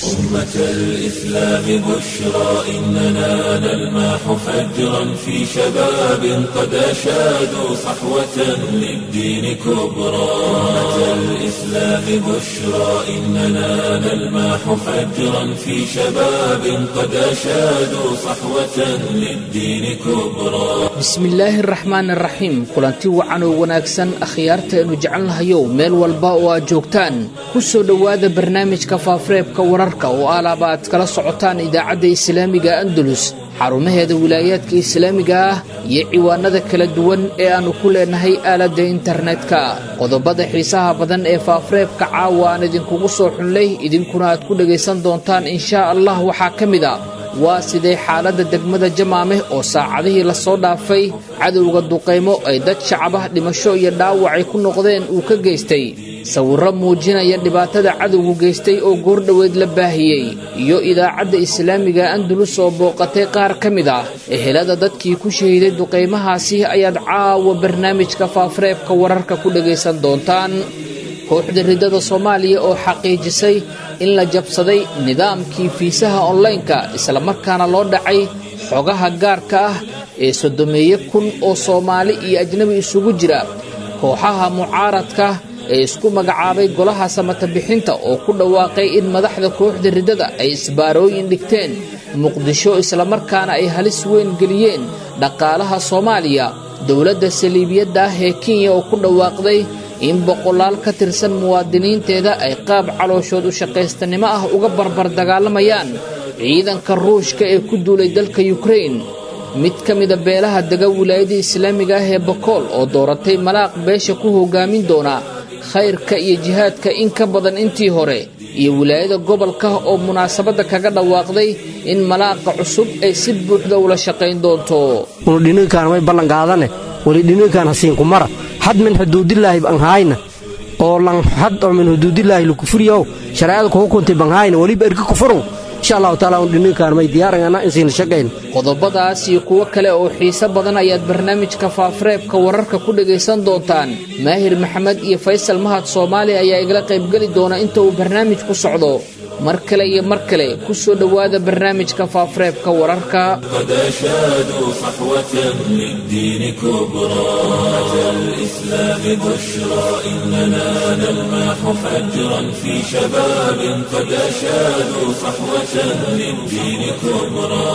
أمة الإسلام بشرى إننا نلمح فجرا في شباب قد أشادوا صحوة للدين كبرى أمة الإسلام بشرى إننا نلمح فجرا في شباب قد أشادوا صحوة للدين كبرى bismillaahi araxmaan araxiim kulanti wacan oo wanaagsan akhyaartaenu jecelnahayow meel walba oo aad joogtaan ku soo dhowaada barnaamijka faafureebka wararka oo alaaba aad kala socotaan idaacadda islaamiga andalus xarumaheeda wilaayaadka islaamiga ah iyo ciwaanada kala duwan ee aannu ku leenahay aaladda internetka qodobada xiisaha badan ee faafureebka caawa aan idinkugu soo xunlay idinkuna aad ku dhegaysan doontaan inshaa allah waxaa ka mid a waa sidee xaaladda degmada jamaameh oo saacadihii lasoo dhaafay cadowga duqaymo ay dad shacabah dhimasho iyo dhaawacay ku noqdeen uu ka geystay sawirro muujinaya dhibaatada cadowgu geystay oo goordhoweed la baahiyey iyo idaacadda islaamiga andalus oo booqatay qaar ka mid ah ehelada dadkii ku shahiiday duqaymahaasi ayaad caawa barnaamijka faafureebka wararka ku dhegaysan doontaan kooxda riddada soomaaliya oo xaqiijisay in la jabsaday nidaamkii fiisaha onlaynka islamarkaana loo dhacay xogaha gaarka ah ee sodomeeye kun oo soomaali iyo ajnabi isugu jira kooxaha mucaaradka ee isku magacaabay golaha samata bixinta oo ku dhawaaqay in madaxda kooxda riddada ay isbaarooyin dhigteen muqdisho islamarkaana ay halis weyn geliyeen dhaqaalaha soomaaliya dowladda saliibiyadda ah ee kenya oo ku dhawaaqday in boqolaal ka tirsan muwaadiniinteeda ay qaab calooshood u shaqaystanimo ah uga barbar dagaalamayaan ciidanka ruushka ee ku duulay dalka yukrain mid ka mida beelaha dega wilaayada islaamiga ah ee bakool oo dooratay malaaq beesha ku hogaamin doona khayrka iyo jihaadka in ka badan intii hore iyo wilaayada gobolka oo munaasabadda kaga dhawaaqday in malaaqa cusub ay si buuxda ula shaqayn doonto unudhininkaan way ballanqaadane weli dhininkaan hasiinku mara had min xuduudilaahi banhaayna oo lan had oo min xuduudilaahi lukufuriyow shareecada kugu kuntay banhaayna weliba erga kufurun insha allahu taala un dhininkaan may diyaarangana insiina shaqayn qodobadaas iyo kuwo kale oo xiise badan ayaad barnaamijka faafureebka wararka ku dhegaysan doontaan maahir maxamed iyo faysal mahad soomaali ayaa igala qaybgeli doona inta uu barnaamijku socdo mar kale iyo mar kale ku soo dhowaada barnaamijka faafureebka wararka قد أشادوا صحوة للدين كبرى أمة الإسلام بشرى إننا نلمح فجرا في شباب قد أشادوا صحوة للدين كبرى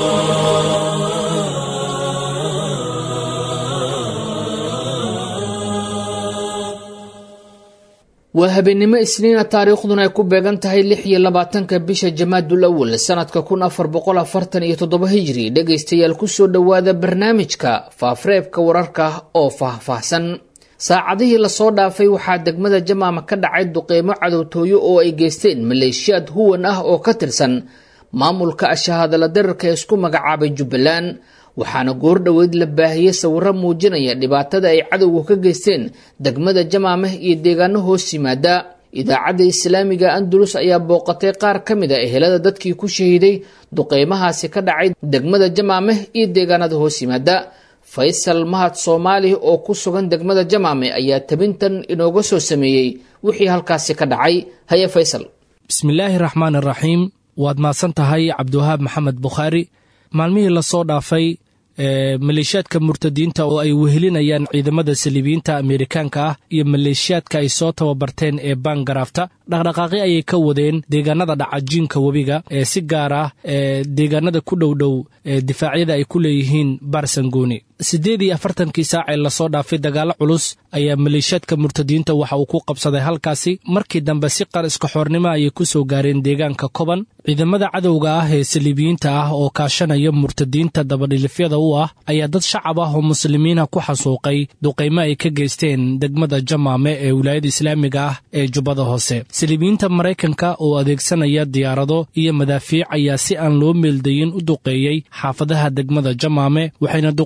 waa habeennimo isniina taariikhduna ay ku beegan tahay lix iyo labaatanka bisha jamaadul awal sanadka kun afar boqol afartan iyo toddoba hijri dhegaystayaal kusoo dhowaada barnaamijka faafureebka wararka oo faahfaahsan saacadihii lasoo dhaafay waxaa degmada jamaama ka dhacay duqeymo cadowtooyo oo ay geysteen maleeshiyaad huwan ah oo ka tirsan maamulka ashahadala dararka ee isku magacaabay jubbaland waxaana goordhoweyd la baahiyey sawirro muujinaya dhibaatada ay cadowgu ka geysteen degmada jamaameh iyo deegaano hoos yimaada idaacadda islaamiga andalus ayaa booqatay qaar ka mid a ehelada dadkii ku shahiiday duqeymahaasi ka dhacay degmada jamaameh iyo deegaanada hoos yimaada faysal mahad soomaali oo ku sugan degmada jamaame ayaa tabintan inooga soo sameeyey wixii halkaasi ka dhacay haye faysal bismillaahi raxmaan araxiim waad mahadsan tahay cabdiwahaab maxamed bukhaari maalmihii lasoo dhaafay maleeshiyaadka murtadiinta oo ay wehelinayaan ciidamada saliibiyiinta ameerikaanka ah iyo maleeshiyaadka ay soo tababarteen ee baangaraafta dhaqdhaqaaqi ayay ka wadeen deegaanada dhacajiinka webiga ee si gaar ah ee deegaanada ku dhowdhow ee difaacyada ay ku leeyihiin baarsangooni siddeed iyo afartankii saac ee lasoo dhaafay dagaallo culus ayaa maleeshiyaadka murtadiinta waxa uu ku qabsaday halkaasi markii dambe si qar iskaxoornimo ayay ku soo gaareen deegaanka koban ciidamada cadowga ah ee saliibiyiinta ah oo kaashanaya murtadiinta dabadhilifyada u ah ayaa dad shacab ah oo muslimiina ku xasuuqay duqaymo ay ka geysteen degmada jamaame ee wilaayada islaamiga ah ee jubbada hoose saliibiyiinta maraykanka oo adeegsanaya diyaarado iyo madaafiic ayaa si aan loo meeldayin u duqeeyey xaafadaha degmada jamaame waxayna duqaymaha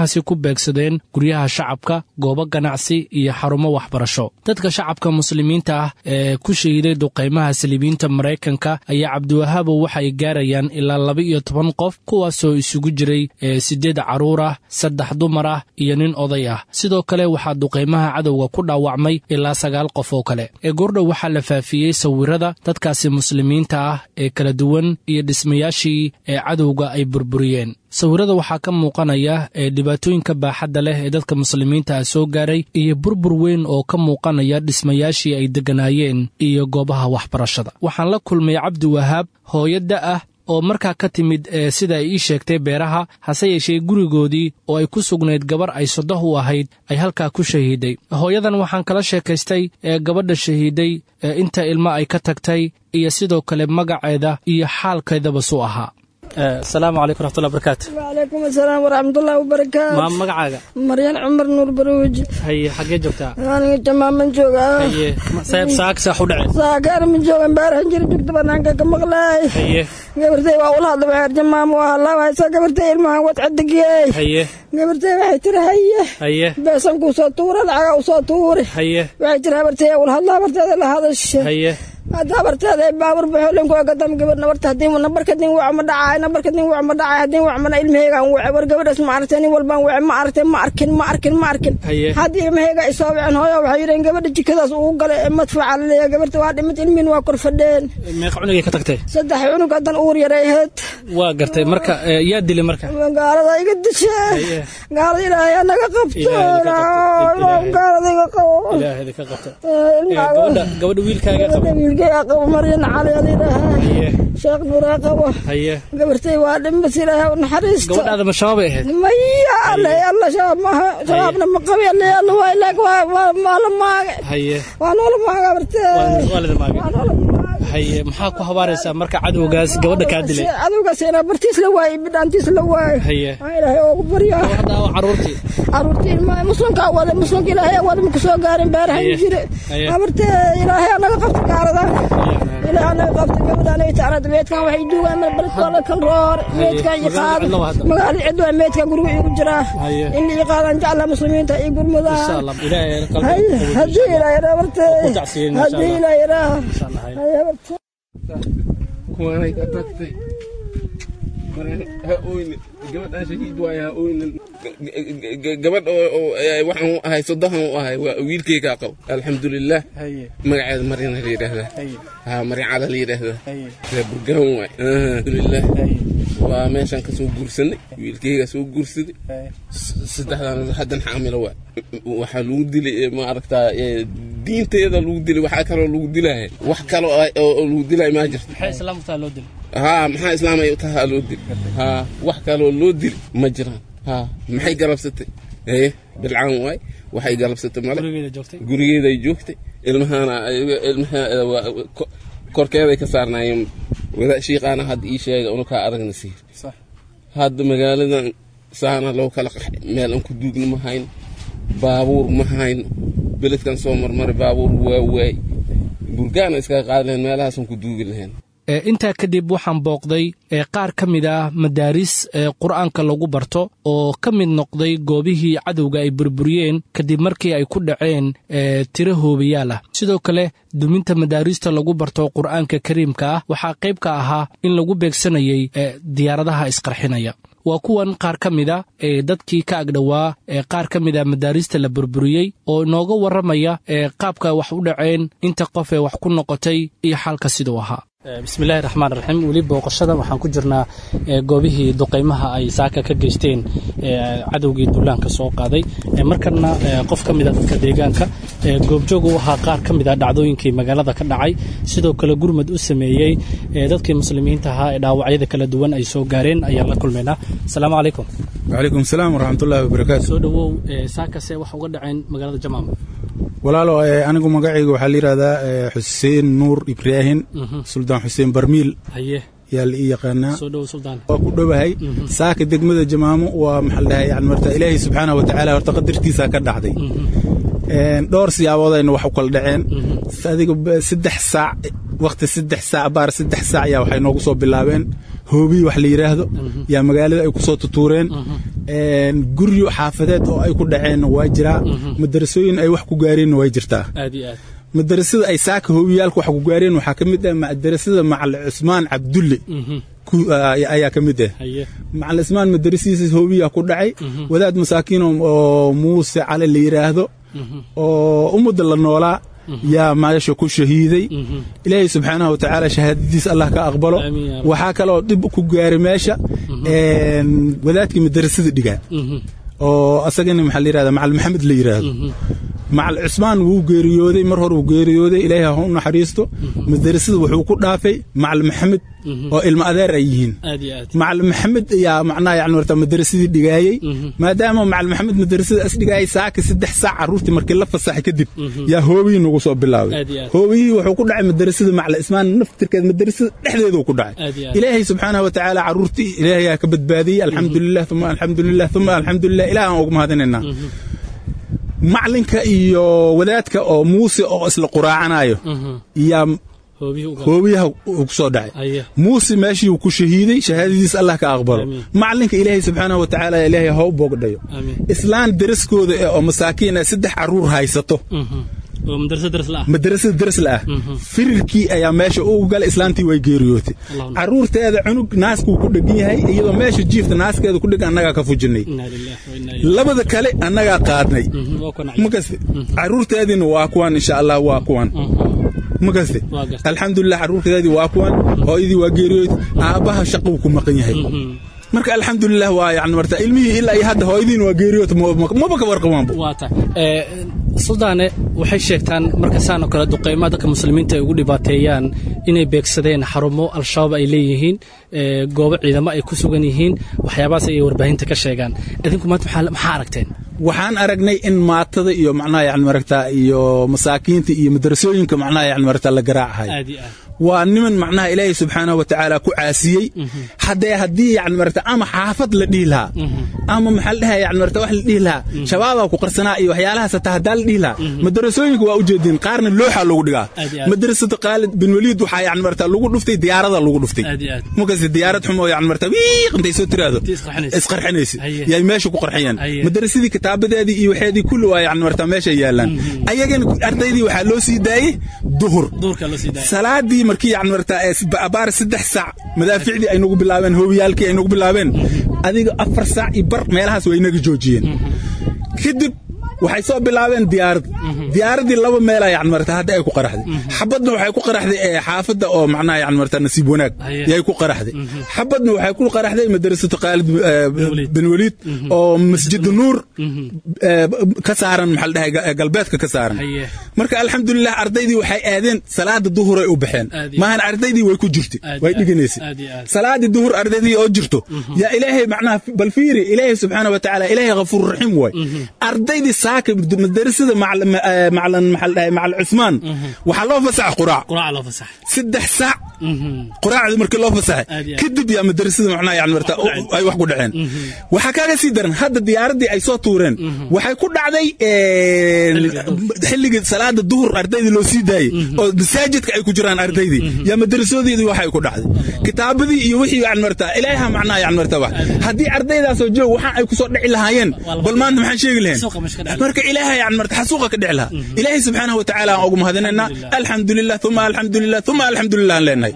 duqaymahaasi ku beegsadeen guryaha shacabka goobo ganacsi iyo xarumo waxbarasho dadka shacabka muslimiinta ah ee ku shahiiday duqaymaha saliibiyiinta maraykanka ayaa cabdiwahaabo waxay gaarayaan ilaa laba iyo toban qof kuwaasoo isugu jiray siddeed carruur ah saddex dumar ah iyo nin oday ah sidoo kale waxaa duqaymaha cadowga ku dhaawacmay ilaa sagaal qof oo kale ee goordhow waxaa la faafiyey sawirada dadkaasi muslimiinta ah ee kala duwan iyo dhismayaashii ee cadowga ay burburiyeen sawirada waxaa ka muuqanaya ee dhibaatooyinka baaxadda leh ee dadka muslimiinta ah soo gaaray iyo burbur weyn oo ka muuqanaya dhismayaashii ay degganaayeen iyo goobaha waxbarashada waxaan la kulmay cabdi wahaab hooyadda ah oo markaa ka timid sida ay ii sheegtay beeraha hase yeeshee gurigoodii oo ay ku sugnayd gabar ay sodoh u ahayd ay halkaa ku shahiiday hooyadan waxaan kala sheekaystay ee gabadha shahiiday inta ilmo ay ka tagtay iyo sidoo kale magaceeda iyo xaalkeedaba su ahaa asalaamu calaykum raxmatullahi barakaatu wacalaykum asalaam waraxmatullahi wabarakaatu maa magacaaga maryan cumar nuur baruuji haye xaggee joogtaa aniga jamaaman joogaa haye sayb saak saax u dhaceen saakaar ma joogan baarahan jira joogta banaanka ka maqlaay haye gabartay waa ula hadla waxay jamaam waa halaawaysa gabartay ilmahan wad cadigiyey haye gabartay waxay tiri haye haye beesan kuu soo tuura lacaga u soo tuuri haye waxay tiri habartay ula hadla habarteeda la hadasha haye hadda habarteeda baabur baxoolenku gadam gabar nabarta hadii nabarka din wac ma dhacay nabarka din wac ma dhacay hadii wac mana ilmaheygaan wace war gabadhaas ma aragtay nin walbaan wace ma aragtay ma arkin ma arkin ma arkin haye haddii ilmaheyga ay soo waceen hooyo waxay yidheen gabadha jikadaas ugu galay ee madfaca laleeya gabarta waa dhimid ilmihin waa kor fadheen meeqa cunugay ka tagtay saddex cunug haddan uur yaray ahayd waa gartay marka yaa dilay marka gaalada iga dishe Haye. gaalada ilaahay naga qabto Ilaahay naga qabto. Ilaahay. gaalada iga qabo ilaahayda ka qabta Eh, ilmaha- gabadha gabadha wiilkaaga qaba gabadha wiilkeyga qabo maryan cali alayidhaahaa haye sheekh nuuraa qabo haye gabartay waa dhimbas ilaahay u naxariisto gabadhaada ma shabaabay ahayd maya alle alla shabaab maaha shabaabna ma qabi alle alla waa ilaag waa waa waa la maage haye waa noola maaga gabartee waa waalida maagay waa noola maage haye maxaa ku habaaraysaa marka cadowgaas gabadha kaa dilay cadowgaas inaa bartiis la waaye bidhaantiis la waaye haye waa ilaahay oogu baryaa hadda waa carruurtii caruurtii ilmaha muslimkaa wada muslimka ilaahay wada ma kusoo gaarin beerahan Haye. jire Haye. habartee ilaahay anaga qabta gaaradan ilaahay anaga qabta gabadhaan ay taanad meedkan waxay duugaan meel baladkooda kal roor meedkan iyo qaad Magaalada cidlo waa hadda. magaalada cidlo waa meedkan guriga igu jiraa Haye. in la iqaadaan jecla muslimiinta iyo insha gurmudaan allah ilaahay qalbiga haye qaboojin. haddii ilaahay raa bartee Ku tacsiyin, insha haddii Allah. ilaahay raa Insha Allah, haye. haye bartee kuwanay ka tagtay marka ha oynin gabadhaan shahiid waaye ha oynin gabadh oo oo, eh, waxaan u ahay sodohan u ahay waa wiilkaygaa qabo alxamdulilah haye magaceeda maryana la yidhaahdaa haye ha maryacada la yidhaahdaa haye waa burgaan waay alxamdulilah haye waa meeshaan ka soo guursanay wiilkaygaa soo guursaday haye S- saddexdan haddan xaamilo waa waxaa lagu dilay eh, ma aragtaa eh, diinteeda lagu dilay waxaa kaloo lagu dilaya wax kaloo ay- oo oo lagu dilay maa jirto maxay islaamku taa loo dilay haa maxaa islaam ay u tahaa loo dil haa wax kaloo loo dil ma jiraan haa maxay galabsatay ee bilcaan waay waxay galabsatay male gurigeeda joogtay gurigeeday joogtay ilmahaana ilmaha waa ko- korkeeday ka saarnaayeen wada shiiqaana hadda ii sheega unu kaa aragna siir sax hadda magaaladan saana loo kala qaxay meel aan ku duugna ma hayno baabuur ma hayno beledkan soo marmaray baabuur waa waay burgaana iskaga qaadi lahayn meelahaasaan ku duugi lahayn ee intaa kadib waxaan booqday ee qaar ka mid ah madaaris ee qur'aanka lagu barto oo ka mid noqday goobihii cadowga ay burburiyeen kadib markii ay ku dhaceen ee tiro hoobayaal ah sidoo kale duminta madaarista lagu barto qur'aanka kariimka ah waxaa qayb ka ahaa in lagu beegsanayay ee diyaaradaha isqarxinaya waa kuwan qaar ka mid a ee dadkii ka agdhowaa ee qaar ka mid a madaarista la burburiyey oo inooga warramaya ee qaabka wax u dhaceen inta qof ee wax ku noqotay iyo xalka siduu ahaa bismillahi raxmaan raxiim weli booqashada waxaan ku jirnaa goobihii duqaymaha ay saaka ka geysteen cadowgii duulaanka soo qaaday markana qof ka mida dadka deegaanka goobjoog u ahaa qaar ka mida dhacdooyinkii magaalada ka dhacay sidoo kale gurmad u sameeyey dadkii muslimiinta ahaa ee dhaawacyada kala duwan ay soo gaareen ayaan la kulmaynaa asalaamu calaykum wcalaykum salaam waraxmatullaahi wabarakaatu soo dhowow saakase wax uga dhaceen magaalada jamaam walaalo anigu magacayga waxaa la yidhahdaa xuseen nuur ibraahin suldaan xuseen barmiil haye yaa la ii yaqaanaa soo dhowow suldaan waa ku dhowahay saaka degmada jamaamo waa maxaa la dhahay yani marta ilaahay subxaanahu watacaala horta qadartiisaa ka dhacday dhowr siyaaboodayna wax u kala dhaceen adiga saddex saac wakhti saddex saac baar saddex saac yaa waxay noogu soo bilaabeen hoobiyi wax la yidhaahdo yaa magaalada ay ku soo tutuureen guryo xaafadeed oo ay ku dhaceenna waa jiraa madarasooyin ay wax ku gaareenna way jirtaa aad iyo aad madarasada ay saaka hoobiyaalka wax ku gaareen waxaa ka mid ah madarasada macal cusmaan cabdulle ayaa ka mid ah macal cusmaan madarasiisa hoobiyaa ku dhacay wadaad masaakiin oo muuse cali la yidhaahdo oo ummadda la noolaa yaa meesha ku shahiiday ilaahay subxaanahu watacaala shahaadadiis allah ka aqbalo waxaa kaloo dhib ku gaaray meesha wadaadkii madarasada dhigaa oo asagana maxaa la yidhahda macal maxamed la yidhaahdo macal cusmaan wuu geeriyooday mar hore wuu geeriyooday ilaahay ha u naxariisto madarasada wuxuu ku dhaafay macal maxamed oo ilmo adeer ay yihiin macal maxamed ayaa macnaha yani marta madarasadii dhigaayey maadaama macal maxamed madarasada as dhigaayay saaka saddex saac carruurtii markii la fasaxay kadib yaa hoobiyii nagu soo bilaabay hoobiyihii wuxuu ku dhacay madarasada macal ismaan naftirkeed madarasada dhexdeeduu ku dhacay ilaahay subxaanahu watacaala carruurtii ilaahay yaa ka badbaadiyey alxamdulilah uma alxamdulilah uma alxamdulilah ilaah aan ugu mahadinaynaa maclinka iyo wadaadka oo muuse oo isla quraacanayo yaa hoobiyaha uu ku soo dhacay muuse meeshii uu ku shahiiday shahaadadiis allah ka aqbalo maclinka ilaahay subxaanahu watacaala ilaahay ha u boogdhayo islaan daraskooda oo masaakiin ah saddex carruur haysato madarasada darsla ah firirkii ayaa meesha ugu galay islaantii way geeriyootay caruurteeda cunug naaskuu ku dhegan yahay iyadoo meesha jiifta naaskeeda ku dhegan annagaa ka fujinay labada kale annagaa qaadnay makaste caruurteediina waa kuwan insha allah waa kuwan makaste alxamdulilah caruurteedii waa kuwan hooyadii waa geeriyootay aabbaha shaquu ku maqan yahay marka alxamdulilah waa yani marta ilmihii ilaa iyo hadda hooyadiin waa geeriyoota maba ka warqabaanba suldaane waxay sheegtaan marka saan oo kale duqaymaha dadka muslimiinta ay ugu dhibaateeyaan inay beegsadeen xarumo al-shabaab ay leeyihiin goobo ciidamo ay ku sugan yihiin waxyaabahaas ayay warbaahinta ka sheegaan idinku maanta maxaa aragteen waxaan aragnay in maatada iyo macnaha yani maragtaa iyo masaakiinta iyo madarasooyinka macnaha yani maragtaa la garaacahay waa niman macnaha ilaahay subxaanahu watacaala ku caasiyey haddee haddii yani maragta ama xaafad la dhihi lahaa ama maxaa la dhahaa yani maragta wax la dhihi lahaa shabaabaa ku qarsanaa iyo waxyaalahaas hataa haddaa la dhihi lahaa madarasooyinka waa ujeedin qaarna looxaa lagu dhigaa madrasada khaalid bin waliid waxaa yani maragta lagu dhuftay diyaarada lagu dhuftay markaas diyaarad xumo yani maragta wiiq intay soo tiraahdo isqarxinaysa yay meesha ku qarxiyeen madarasadii kitaabadeedii iyo waxeedii kulli waa yani maragta meesha yaalaan ayagana ardaydii waxaa loo sii daayey duhur salaadii markii yani maragta abaar saddex saac madaaficdii ay nagu bilaabeen hoobiyaalkii ay nagu bilaabeen adiga afar saac iyo bar meelahaas way inaga joojiyeen kadib waxay soo bilaabeen diyaarad diyaaradii laba meela yani marata hadda ay ku qaraxday xabadna waxay ku qaraxday xaafadda oo macnaha yani marata nasiib wanaag yay ku qaraxday xabadna waxay ku qaraxday madrasatu khaalid bin waliid oo masjid nuur ka saaran maxaa la dhahay galbeedka ka saaran marka alxamdulilah ardaydii waxay aadeen salaada duhur ay u baxeen maahan ardaydii way ku jirtay way dhiganaysay salaadii duhur ardaydii oo jirto yaa ilaahay macnaha bal fiiri ilaahay subxaana wa tacaala ilaahay ghafuur raxiim waay ardaydii saaka madarasada maclan maxaa la dhahay macal cusmaan waxaa loo fasaxa quraac saddex saac quraacdii markii loo fasaxay kadib yaa madarasada macnaha yani marta ay wax ku dhaceen waxaa kaaga sii daran hadda diyaaradii ay soo tuureen waxay ku dhacday xilligii salaada duhur ardaydii loo sii daayey oo masaajidka ay ku jiraan ardaydii yaa madarasadoodii waxay ku dhacday kitaabadii iyo wixii yani marta ilaaha macnaha yani marta wax haddii ardaydaasoo joog waxaan ay ku soo dhici lahaayeen bal maanta maxaan sheegi lahayn marka ilaaha yani marta xasuuqa ka dhici lahaa ilaahay subxaanahu wa tacaala aan ugu mahadinaynaa alxamdulilah uma alxamdulilah uma alxamdulilah aan leenahay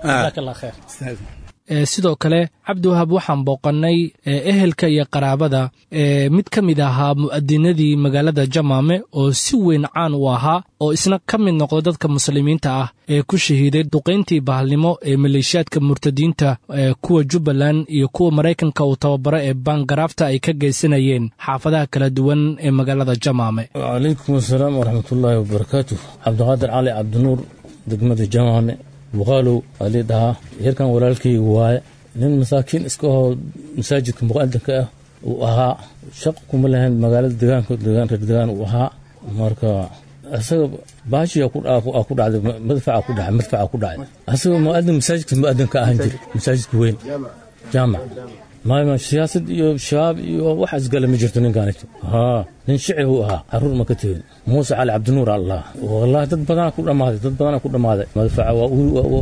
sidoo kale cabdiwahab waxaan booqannay ehelka iyo qaraabada mid ka mid ahaa mu'adinadii magaalada jamaame oo si weyn caan u ahaa oo isna ka mid noqday dadka muslimiinta ah ee ku shahiiday duqayntii bahalnimo ee maleeshiyaadka murtadiinta kuwa jubbaland iyo kuwa maraykanka uu tababaro ee baangaraafta ay ka geysanayeen xaafadaha kala duwan ee magaalada jamaame calaykum asalaam waraxmatullaahi wabarakaatu cabdiqaadir cali cabdinuur degmada jamaame buqaalow alii dhahaa yarkan walaalkayga waaye nin masaakiin iska hoo masaajidka muqadamka ah uu ahaa shaq kuma lahayn magaalada degaanka reer degaan uu ahaa marka isaga baashiya ku dhacday madfaca ku dhacay madfaca ku dhacay asaga muadin masaajidka muadinka ahan jira masaajidka weyn jaamac maama siyaasad iyo shabaab iyo wax isgale ma jirto ninkaanito haa nin shici uu ahaa caruur ma ka tegin muuse cali cabdinuur allah wallahi dad badanaa ku dhammaaday dad badanaa ku dhammaaday madfaca waa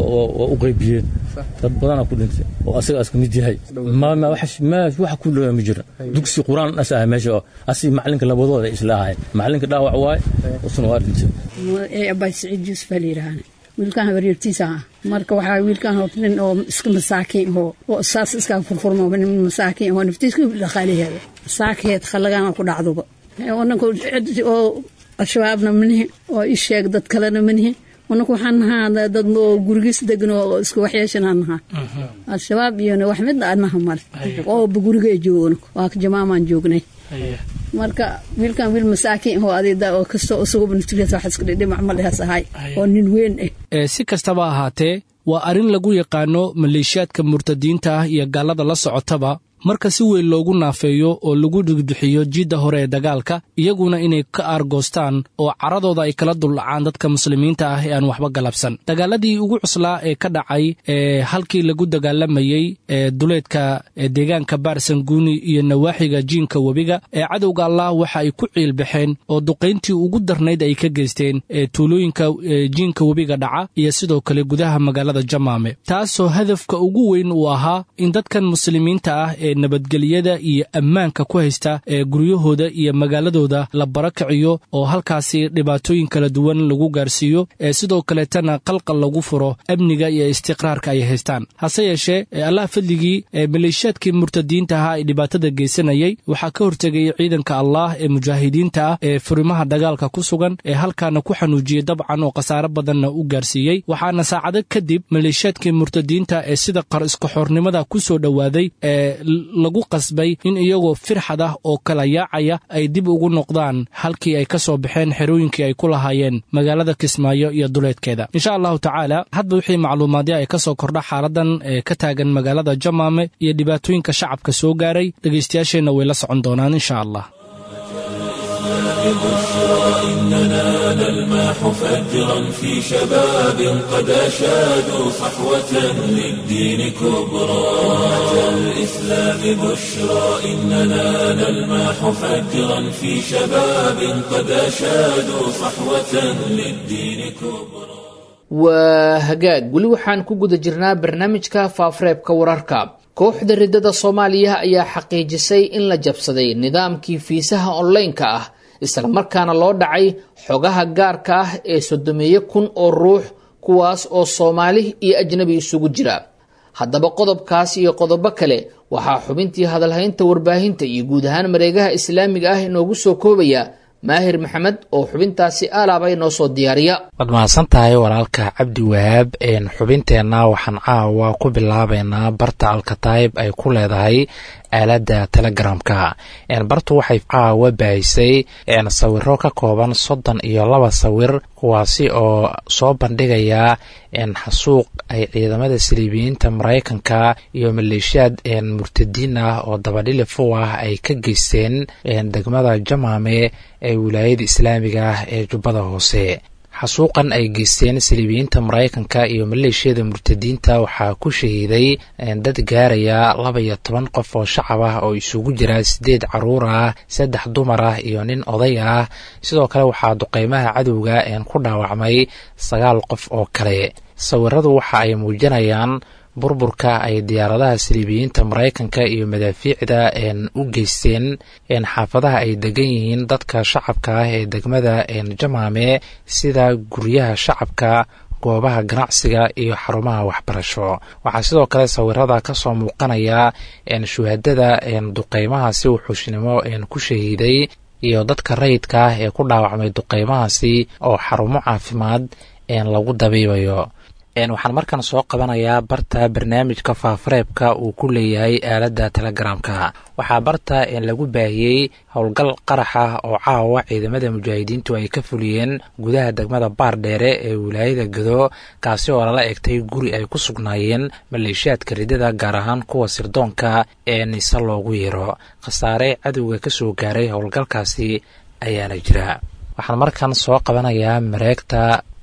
u qaybiyeen dad badanaa ku dhintay oo asaga iska mid yahay maama waxa ku looya ma jira dugsi qur-aan as ahay meesha oo asi macalinka labadooda isla ahayn macalinka dhaawac waaye usuna waa dhintay abaay siciid yuusuf baa la yidhaahana wiilkaan habaryartiisa ah marka waxaa wiilkaan oo nin oo iska masaakiin oo oo saas iskaa furfurma nin masaakiin oo naftiiska dhaqaalaheeda masaakeed khallagaana ku dhacduba onanka oo al-shabaabna manihi oo ii sheeg dad kalena manihi onanka waxaan nahaa dad oo gurigiis degan oo isku waxyeeshanaan nahaa al-shabaab iyona wax midna adnaha male oo gurigay joogo waa jamaamaan joognay marka wiilkan wiil masaakiin oo adida oo kastoo isaguba naftigiisa wax iska dhidhimac ma lehes ahay oo nin weyn ah si kastaba ahaatee waa arrin lagu yaqaano maleeshiyaadka murtadiinta ah iyo gaallada la socotaba marka si weyn loogu naafeeyo oo lagu dhigduxiyo jiidda hore ee dagaalka iyaguna inay ka aargoostaan oo caradooda ay kala duldhacaan dadka muslimiinta ah ee aan waxba galabsan dagaaladii ugu cuslaa ee ka dhacay ee halkii lagu dagaalamayey ee duleedka deegaanka baarsanguuni iyo nawaaxiga jiinka webiga ee cadowga allah waxa ay ku ciilbaxeen oo duqayntii ugu darnayd ay ka geysteen ee tuulooyinka jiinka webiga dhaca iyo sidoo kale gudaha magaalada jamaame taasoo hadafka ugu weyn uu ahaa in dadkan muslimiinta ah ee nabadgelyada iyo ammaanka ku haysta ee guryahooda iyo magaaladooda la barakiciyo oo halkaasi dhibaatooyin kala duwan lagu gaarsiiyo ee sidoo kaleetana qalqal lagu furo amniga iyo istiqraarka ay haystaan hase yeeshee allah fadligii ee maleeshiyaadkii murtadiinta ahaa ee dhibaatada geysanayay waxaa ka hortegay ciidanka allah ee mujaahidiinta ah ee furimaha dagaalka ku sugan ee halkaana ku xanuujiyey dabcan oo khasaare badanna u gaarsiiyey waxaana saacado kadib maleeshiyaadkii murtadiinta ee sida qar iskaxoornimada ku soo dhowaaday ee lagu qasbay in iyagoo firxad ah oo kala yaacaya ay dib ugu noqdaan halkii ay ka soo baxeen xerooyinkii ay ku lahaayeen magaalada kismaayo iyo duleedkeeda insha allahu tacaala hadba wixii macluumaadya ay ka soo kordha xaaladan ee ka taagan magaalada jamaame iyo dhibaatooyinka shacabka soo gaaray dhegaystayaasheenna way la socon doonaan insha allah بشرى إننا نلمح فجرا في شباب قد أشادوا صحوة للدين كبرى أتى الإسلام بشرى إننا نلمح فجرا في شباب قد أشادوا صحوة للدين كبرى waa hagaag weli waxaan ku guda jirnaa barnaamijka faafareebka wararka kooxda riddada soomaaliya ayaa xaqiijisay in la jabsaday nidaamkii fiisaha onlaynka ah islamarkaana loo dhacay xogaha gaarka ah ee soddomeeyo kun oo ruux kuwaas oo soomaali iyo ajnabi isugu jira haddaba qodobkaas iyo qodobo kale waxaa xubintii hadalhaynta warbaahinta iyo guud ahaan mareegaha islaamiga ah inoogu soo koobaya maahir maxamed oo xubintaasi aalaabay noo soo diyaariya waad mahadsan tahay walaalka cabdi wahaab xubinteenna waxaan caawa ku bilaabaynaa barta alkataib ay ku leedahay aaladda telegramka bartu waxay caawa baahisay sawiro ka kooban soddon iyo laba sawir kuwaasi oo soo bandhigaya xasuuq ay ciidamada saliibiyiinta maraykanka iyo maleeshiyaad murtadiin ah oo dabadhilifu ah ay ka geysteen degmada jamaame ee wilaayada islaamiga ah ee jubbada hoose xasuuqan ay geysteen saliibiyiinta maraykanka iyo maleeshiyada murtadiinta waxaa ku shahiiday dad gaaraya laba iyo toban qof oo shacab ah oo isugu jira sideed caruur ah saddex dumar ah iyo nin oday ah sidoo kale waxaa duqeymaha cadowga ku dhaawacmay sagaal qof oo kale sawiradu waxa ay muujinayaan burburka ay diyaaradaha saliibiyiinta maraykanka iyo madaafiicda u geysteen xaafadaha ay degan yihiin dadka shacabka ah ee degmada jamaame sida guryaha shacabka goobaha ganacsiga iyo xarumaha waxbarasho waxaa sidoo kale sawirada kasoo muuqanaya shuhadada duqeymahaasi wuxuushnimo ku shahiiday iyo dadka rayidka ah ee ku dhaawacmay duqeymahaasi oo xarumo caafimaad lagu dabiibayo waxaan markan soo qabanayaa barta barnaamijka faafareebka uu ku leeyahay aaladda telegramka waxaa barta lagu baahiyey howlgal qarax ah oo caawa ciidamada mujaahidiintu ay ka fuliyeen gudaha degmada baardheere ee wilaayada gado kaasi oo lala egtay guri ay ku sugnaayeen maleeshiyaadka ridada gaar ahaan kuwa sirdoonka ee nise loogu yeero khasaare cadowga ka soo gaaray howlgalkaasi ayaana jira waxaan markan soo qabanayaa mareegta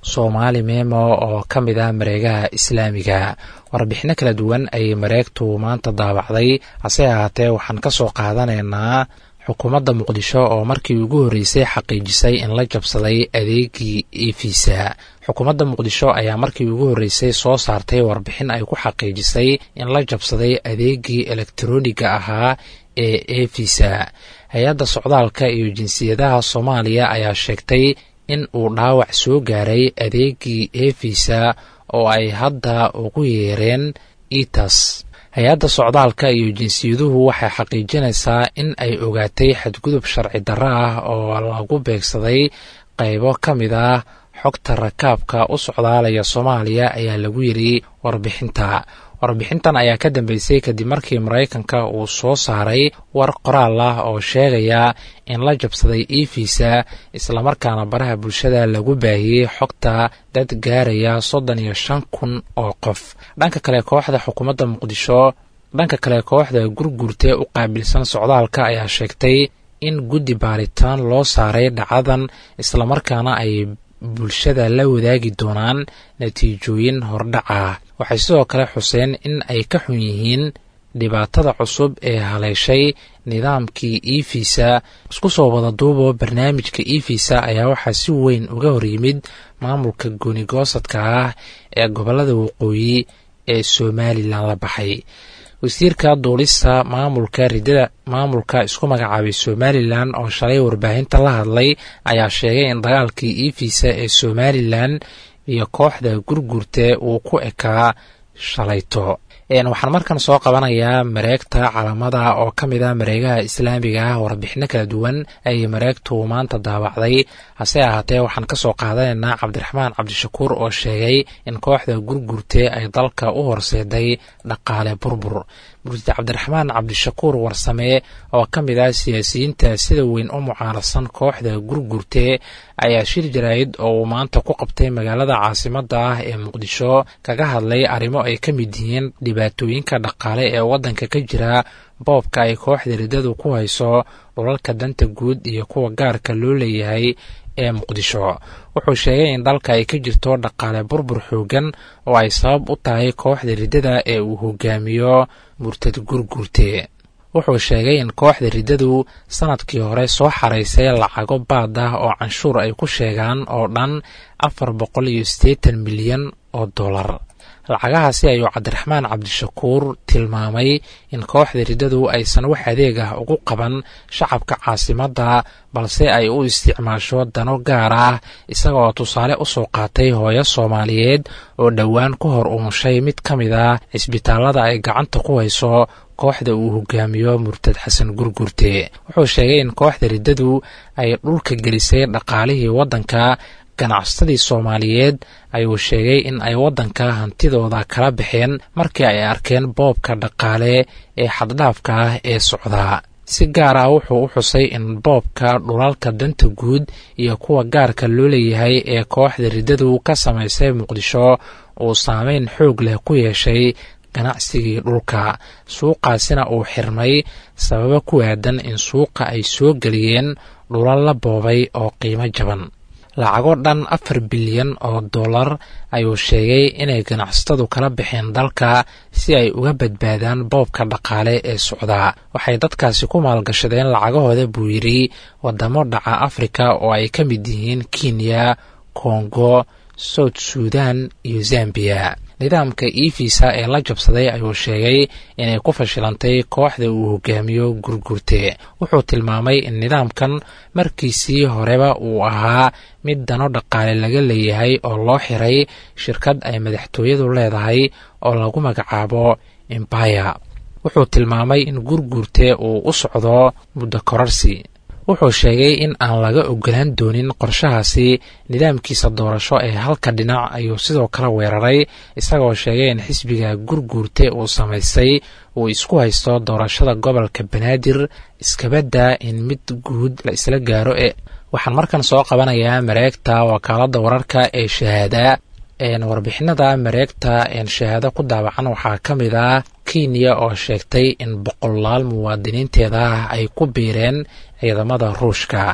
soomaali memo oo ka mid ah mareegaha islaamiga warbixino kala duwan ayay mareegtu maanta daabacday hase ahaatee waxaan ka soo qaadanaynaa xukuumadda muqdisho oo markii ugu horreysay xaqiijisay in la jabsaday adeegii efisa xukuumadda muqdisho ayaa markii ugu horreysay soo saartay warbixin ay ku xaqiijisay in la jabsaday adeegii elektroniga ahaa ee efisa hay-adda socdaalka iyo jinsiyadaha soomaaliya ayaa sheegtay in uu dhaawac soo gaaray adeegii efisa oo ay hadda ugu yeereen itas hay-adda socdaalka iyo jinsiyaduhu waxay xaqiijinaysaa in ay ogaatay xadgudub sharci darro ah oo lagu beegsaday qaybo ka mid ah xogta rakaabka u socdaalaya soomaaliya ayaa lagu yidhi warbixinta warbixintan ayaa ka dambeysay kadib markii maraykanka uu soo saaray war qoraal ah oo sheegaya in la jabsaday efisa islamarkaana baraha bulshada lagu baahiyey xogta dad gaaraya soddon iyo shan kun oo qof dhanka kale kooxda xukuumadda muqdisho dhanka kale kooxda gurgurtee u qaabilsan socdaalka ayaa sheegtay in guddi baaritaan loo saaray dhacadan islamarkaana ay bulshada la wadaagi doonaan natiijooyin hordhaca waxay sidoo kale xuseen in ay ka xun yihiin dhibaatada cusub ee haleeshay nidaamkii efisa isku soo wada duubo barnaamijka efisa ayaa waxaa si weyn uga horyimid maamulka goonigoosadka ah ee gobolada waqooyi ee somalilan la baxay wasiirka duulista maamulka ridada maamulka isku magacaabay somalilan oo shalay warbaahinta la hadlay ayaa sheegay in dagaalkii efisa ee somalilan iyo kooxda gurgurte uu ku ekaa shalayto waxaan markan soo qabanayaa mareegta calamada oo ka mid ah mareegaha islaamiga ah warbixino kala duwan ayay mareegtu maanta daabacday hase ahaatee waxaan kasoo qaadanaynaa cabdiraxmaan cabdishakuur oo sheegay in kooxda gurgurte ay dalka u horseeday dhaqaale burbur murtid cabdiraxmaan cabdishakuur warsamee oo ka mid ah siyaasiyiinta sida weyn u mucaarasan kooxda gurgurte ayaa shir jaraa'id oo uu maanta ku qabtay magaalada caasimada ah ee muqdisho kaga hadlay arrimo ay ka mid yihiin dhibaatooyinka dhaqaale ee waddanka ka jira boobka ay kooxda riddadu ku hayso dhulalka danta guud iyo kuwa gaarka loo leeyahay ee muqdisho wuxuu sheegay in dalka ay ka jirto dhaqaale burbur xoogan oo ay sabab u tahay kooxda riddada ee uu hogaamiyo murtad gurgurte wuxuu sheegay in kooxda riddadu sanadkii hore soo xaraysay lacago baad ah oo canshuur ay ku sheegaan oo dhan afar boqol iyo siddeetan milyan oo dollar lacagahaasi ayuu cabdiraxmaan cabdishakuur tilmaamay in kooxda riddadu aysan wax adeeg ah ugu qaban shacabka caasimadda balse ay u isticmaasho dano gaar ah isagaoo tusaale u soo qaatay hooyo soomaaliyeed oo dhowaan ku hor umushay mid ka mid ah cisbitaallada ay gacanta ku hayso kooxda uu hogaamiyo murtad xasan gurgurte wuxuu sheegay in kooxda riddadu ay dhulka gelisay dhaqaalihii waddanka ganacsatadii soomaaliyeed ayuu sheegay in ay waddanka hantidooda kala baxeen markii ay arkeen boobka dhaqaale ee xaddhaafka ah ee socdaa si gaar ah wuxuu u xusay in boobka dhulalka danta guud iyo kuwa gaarka loo leeyahay ee kooxda riddadu ka samaysay muqdisho uu saameyn xoog leh ku yeeshay ganacsigii dhulka suuqaasina uu xirmay sababo ku aadan in suuqa ay soo geliyeen dhulal la boobay oo qiimo jaban lacago dhan afar bilyan oo dollar ayuu sheegay inay ganacsatadu kala baxeen dalka si ay uga badbaadaan boobka dhaqaale ee socdaa waxay dadkaasi ku maalgashadeen lacagahooda buu yidhi waddamo dhaca afrika oo ay ka mid yihiin kenya kongo south suudan iyo zambiya nidaamka efisa ee la jabsaday ayuu sheegay inay ku fashilantay kooxda uu hogaamiyo gurgurte wuxuu tilmaamay in nidaamkan markiisii horeba uu ahaa mid dano dhaqaale laga leeyahay oo loo xiray shirkad ay madaxtooyadu leedahay oo lagu magacaabo embaya wuxuu tilmaamay in gurgurte uu u socdo muddo korarsi wuxuu sheegay in aan laga ogolaan doonin qorshahaasi nidaamkiisa doorasho ee halka dhinac ayuu sidoo kale weeraray isagoo sheegay in xisbiga gurguurte uu samaystay uu isku haysto doorashada gobolka banaadir iskabadda in mid guud la isla gaaro ee waxaan markan soo qabanayaa mareegta wakaaladda wararka ee shahaada warbixinada mareegta shahaado ku daawacan waxaa ka mid ah kenya oo sheegtay in boqolaal muwaadiniinteeda ay ku biireen ciidamada ruushka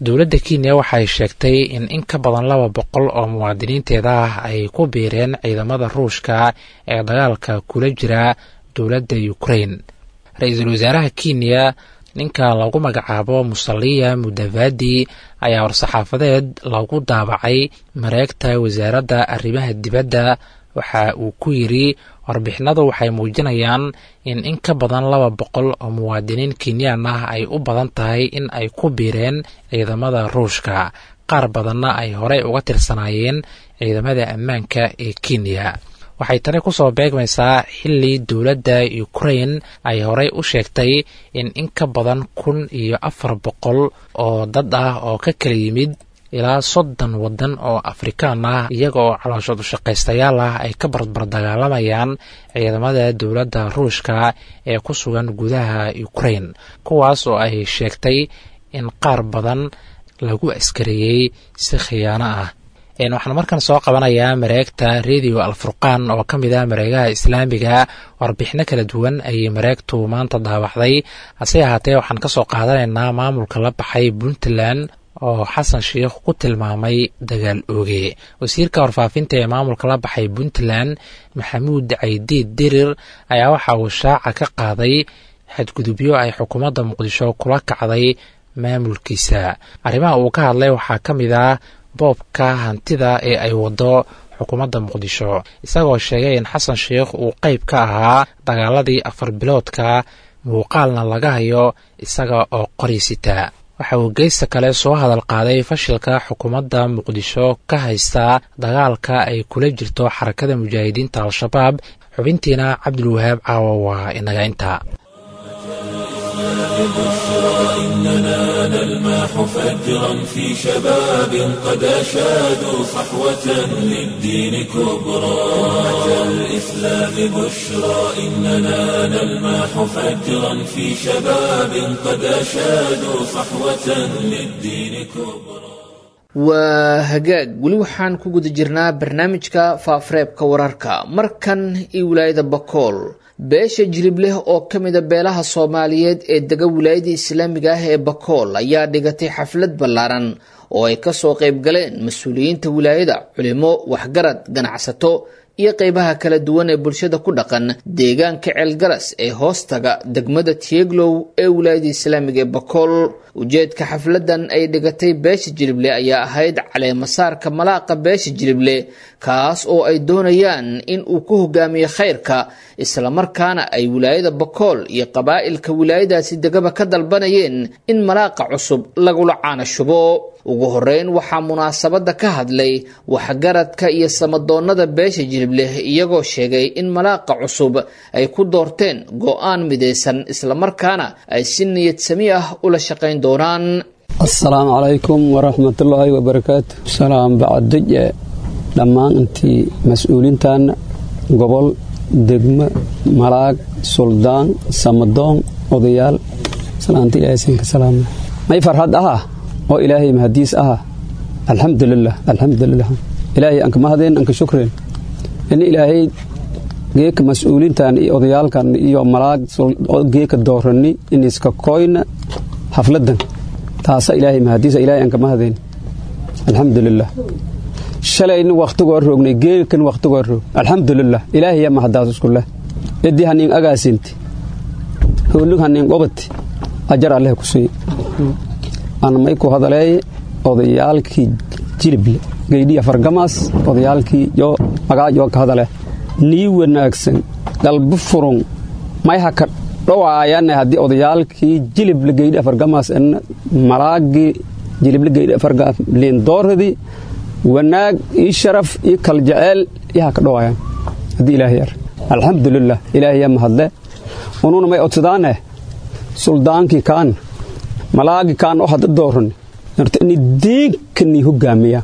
dowladda kenya waxay sheegtay in in ka badan laba boqol oo muwaadiniinteeda ah ay ku biireen ciidamada ruushka ee dagaalka kula jira dowladda ukrain ra-iisul wasaaraha kenya ninka lagu magacaabo musaliya mudavadi ayaa war-saxaafadeed lagu daabacay mareegta wasaaradda arrimaha dibadda waxa uu ku yidri warbixinadu waxay muujinayaan in in ka badan laba boqol oo muwaadiniin kenyaan ah ay u badan tahay in ay ku biireen ciidamada ruushka qaar badanna ay horey uga tirsanaayeen ciidamada ammaanka ee kenya waxay tani ku soo beegmaysaa xilli dowladda ukrain ay horey u sheegtay in in ka badan kun iyo afar boqol oo dad ah oo ka kala yimid ilaa soddon waddan oo afrikaan ah iyaga oo calooshood ushaqaystayaal ah ay ka barbar dagaalamayaan ciidamada dowladda ruushka ee ku sugan gudaha ukrain kuwaas oo ay sheegtay in qaar badan lagu askareeyey si khiyaano ah waxaan markan soo qabanayaa mareegta radio alfurqaan oo ka mid ah mareegaha islaamiga warbixino kala duwan ayay mareegtu maanta daawacday hase ahaatee waxaan ka soo qaadanaynaa maamulka la baxay puntland oo xasan sheikh ku tilmaamay dagaal ooge wasiirka warfaafinta ee maamulka la baxay puntland maxamuud caydiid dirir ayaa waxa uu shaaca ka qaaday xadgudubyo ay xukuumadda muqdisho kula kacday maamulkiisa arrimaha uu ka hadlay waxaa ka mid ah boobka hantida ee ay wado xukuumadda muqdisho isagoo sheegay in xasan sheikh uu qayb ka ahaa dagaaladii afar biloodka muuqaalna laga hayo isaga oo qorisita waxa uu geysta kale soo hadal qaaday fashilka xukuumadda muqdisho ka haysta dagaalka ay kula jirto xarakada mujaahidiinta al-shabaab xubintiina cabdulwahaab caawa waa inaga inta بشرى إننا نلمح فجرا في شباب قد أشادوا صحوة للدين كبرى أتى الإسلام بشرى إننا نلمح فجرا في شباب قد أشادوا صحوة للدين كبرى waa hagaag weli waxaan ku guda jirnaa barnaamijka faafareebka wararka markan iyo wilaayada bakool beesha jilib leh oo ka mida beelaha soomaaliyeed ee dega wilaayada islaamiga ah ee bakool ayaa dhigatay xaflad ballaaran oo ay kasoo qayb galeen mas-uuliyiinta wilaayada culimo waxgarad ganacsato iyo qeybaha kala duwan ee bulshada ku dhaqan deegaanka ceelgaras ee hoostaga degmada tieglow ee wilaayada islaamiga ee bakool ujeedka xafladan ay dhigatay beesha jilible ayaa ahayd caleemasaarka malaaqa beesha jilible kaas oo ay doonayaan in uu ku hogaamiyo khayrka islamarkaana ay wilaayada bakool iyo qabaa'ilka wilaayadaasi degaba ka dalbanayeen in malaaqa cusub lagula caanashubo ugu horeyn waxaa munaasabada ka hadlay waxgaradka iyo samadoonnada beesha jilibleh iyagoo sheegay in malaaqa cusub ay ku doorteen go-aan midaysan islamarkaana ay si niyad sami ah ula shaqayn doonaan asalaamu calaykum waraxmatullaahi wabarakaatu salaam bacaduje dhammaan intii mas-uuliintaana gobol degmo malaag suldaan samadoon odayaal salaanta ilaahasinka salaama may farxad aha oo ilaahay mahadiis aha alxamdulilah alxamdulilah ilaahay anka mahadeen anka shukren ini ilaahay geeka mas-uuliintan iyo odayaalkan iyo malaag geeka doorani iniska koyna xafladan taasa ilaahay mahadiisa ilaahay anka mahadeen alxamdulilah shalayna wakhtigoo roognay geekan wakhtigoo roog alxamdulilah ilaahaya mahadaas iskuleh idii haniin agaasinti hoolig haniin qobati ajar alleh ku sii aan may ku hadaleeye odayaalkii jilible geydhiya fargamaas odayaalkii yoo magaajoo ka hadale nii wanaagsan galbi furun may haka dhowaayane haddii odayaalkii jilible geydhi fargamaas malaagii jilible geydhi fargamaas liindooradii wanaag ii sharaf ii kaljeceel ii haka dhowaayaan haddii ilaahay ar alxamdulilah ilaahayaa mahadle ununa may odsadaane suldaankii kaan malaagi kaan oo hadda dooran horta ini deenkanii hogaamiya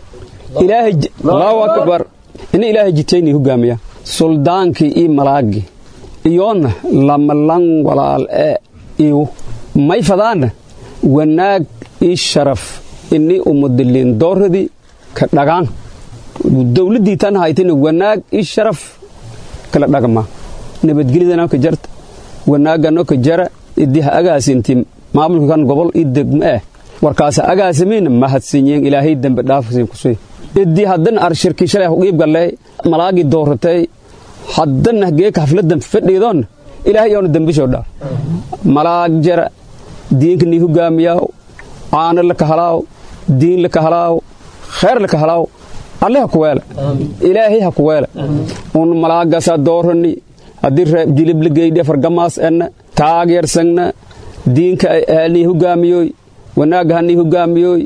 allahu akbar ini ilaahay jitaynii hogaamiya suldaankii ii malaagi iyoona lamalan walaal ee iyu may fadaana wanaag ii sharaf ini umudiliin dooradii ka dhagaan dowladdii tan haytina wanaag ii sharaf kala dhagma nabadgelyadana ka jarta wanaagano ka jara idii ha agaasinti maamulka kan gobol ii degmo eh warkaasa agaasimiina mahadsinyeen ilaahay dembi dhaafsiin kusii idii haddana arshirkii shalay huqiib gallay malaagii dooratay haddana geeka hafladan fadhiidoon ilaahay yoona dembishoo dhaaf malaag jara diinka nii hogaamiyaaw caano la kahalaaw diin la kahalaaw khayr la kahalaaw alle ha ku weela ilaahay ha ku weela un malaagasaa doorani haddii reeb jilib la geydhe fargamaas enna taageersagna diinka nii hogaamiyoy wanaagga ha nii hogaamiyoy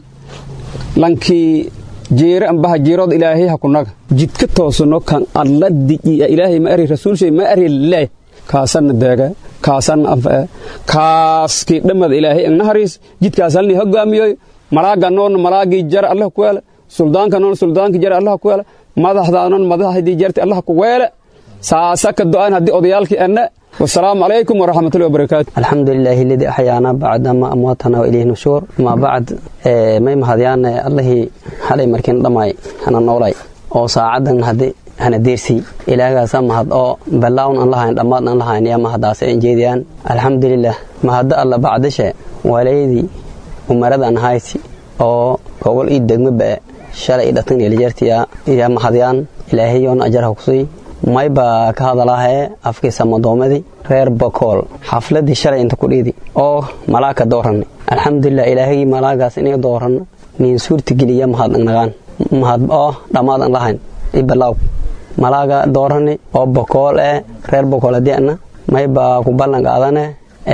lankii jeere ambaha jeerood ilaahay ha kunaga jidka toosano kan alla di'iya ilaahay ma ari rasuulshay ma ari le kaasanna deega kaasanna anfae kaaskii dhammada ilaahay agna hariis jidkaas halnii hogaamiyoy malaaga noonna malaagii jara allah ku weela suldaanka noon suldaankii jara allah ku weela madaxdaanon madaxdii jarti allah ku weela saasa ka do'an haddii odayaalkii anna والسلام عليكم ورحمة الله وبركاته الحمد لله الذي أحيانا بعد ما أمواتنا وإليه نشور ما بعد ما يمهديان الله حالي مركين دماي أنا نولاي oo saacadan hadii hana deersi ilaagaasa mahad oo ballaawn aan lahayn dhammaad aan lahayn yaa mahadaase aan jeediyaan alxamdulilah mahadda alla bacdashe waalaydii umarada aan haysi oo gobol ii degmo ba'e shalay i dhatan elijartiya yaa mahadyaan ilaahayoon ajarha kusii may baa ka hadalaahee afkiisa madoomadii reer bakool xafladii shalay inta ku dhiidi oo malaagka dooranay alxamdulilah ilaahagii malaagaas inay dooranno niin suurta geliya mahad nagaan mahad oo dhammaad aan lahayn ibalaaw malaaga doorani oo bokool ee reer bokool hadiana may baa ku ballan qaadane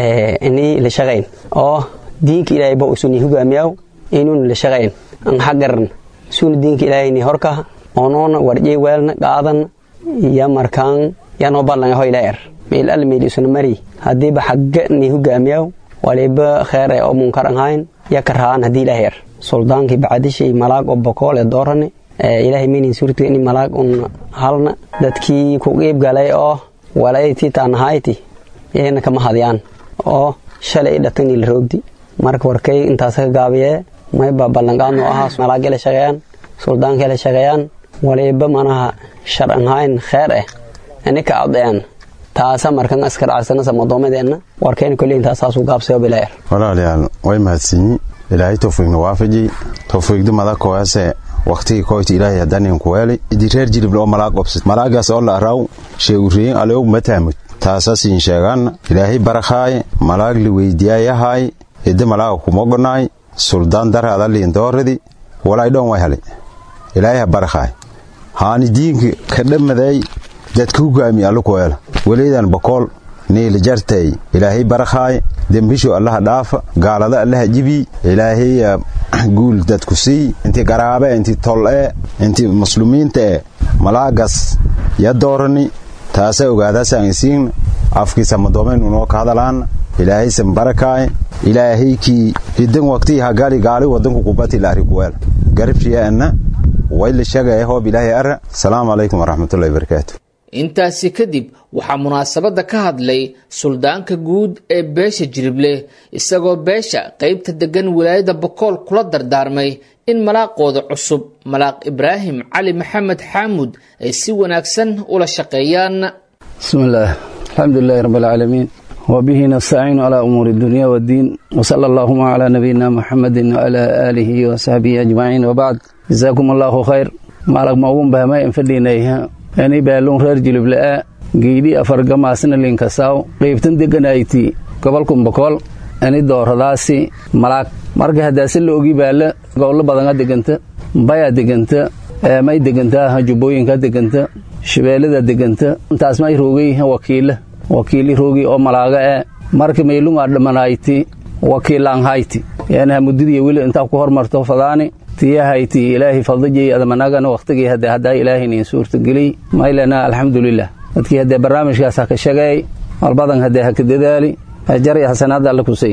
inii la shaqayn oo diinka ilaahay ba usuni hogaamiyaw inuuna la shaqayn an xagaran suna diinka ilaahayni horka onoona warjay weelna qaadan ya markaan yanoo ballan ho ilaa er meel al meel isuna mari hadiiba xagga ni hogaamiyaw waliba kheer ee oo munkar an hayn ya karhaan hadii ilaahay er suldaankii bacadishay malaag oo bokool ee doorani ilaahay maynin suurta in malaag un halna dadkii ku qiib galay oo walayti taanahayti iyagana kama hadyaan oo shalay i dhatani la roogdi marka warkay intaas ka gaabiyee mayba ballanqaadnu ahaa malaagay la shaqeeyaan suldaankay la shaqeeyaan waliba manaha sharcan hayn kheer eh inika adayaan taasa markan askar carsanasa madoomadeenna warkayna koley intaasaasuu gaabsayo bilaayar walaalayaal way mahadsanyi ilaahay towfiiqna waafajiyey towfiiqdi madakoase waqtigii koyti ilaahay hadanin kuweeli idi reer jilibla oo malaag obsad malaagaas oo la araw sheeguriyin aleog mataamud taasasiin sheegaanna ilaahay barakaaye malaag li weydiyaayahaay hidde malaaga kumogonaay suldaan daraada liindooradi walay dhoon way hali ilaahay ha barakaay haani diinka ka dhammaday dadka hugaami allu kuweela weleydan bokool niila jartay ilaahay barakaaye dembisho allaha dhaafa gaalada allaha jibi ilaahay guul dadku sii inti garaabe inti tol'e inti muslumiinta e malaagas ya doorani taasa ogaadaasaan isiin afkiisa madoomayn unoo ka hadalaana ilaahaysan barakaaye ilaahaykii hidan waqtii hagali gaali wadanku qubati laari kuweel garabshiyaana wayla shagaya hoob ilaahay ara asalaamu calaykum waraxmatullahi wabarakaatu intaasi kadib waxaa munaasabadda ka hadlay suldaanka guud ee beesha jirible isagoo beesha qaybta deggan wilaayada bokool kula dardaarmay in malaaqooda cusub malaaq ibraahim cali maxamed xaamud ay si wanaagsan ula shaqeeyaan bismillaah alxamdulilaahi rabbilcaalamiin وبه نستعين على أمور الدنيا والدين وصلى اللهم على نبينا محمد وعلى آله وصحبه أجمعين وبعد جزاكم الله خير مالك موغن بهما ينفدينيها يعني بالون رير جلب لآ geedii afargamaasna linkasaaw qaybtan deganayti gobolkan bokool ani dooradaasi malaag marka haddaase la ogi baala gobollo badana deganta bayaa deganta may degantaa jubbooyinka deganta shabeellada deganta intaas may roogay wakiila wakiili roogi oo malaaga ee marka maylungaa dhamanayti wakiilaanhayti yani hamudadiya weli intaa ku hormarto fadaani tiyahayti ilaahay fadajay adamanagana waqtigii hadde haddaa ilaahaynin suurtageliy maylana alxamdulilah dadkii haddee barnaamijkaas ha ka shageey malbadan haddee ha ka dadaali jar iyo xasanaadda alle kusay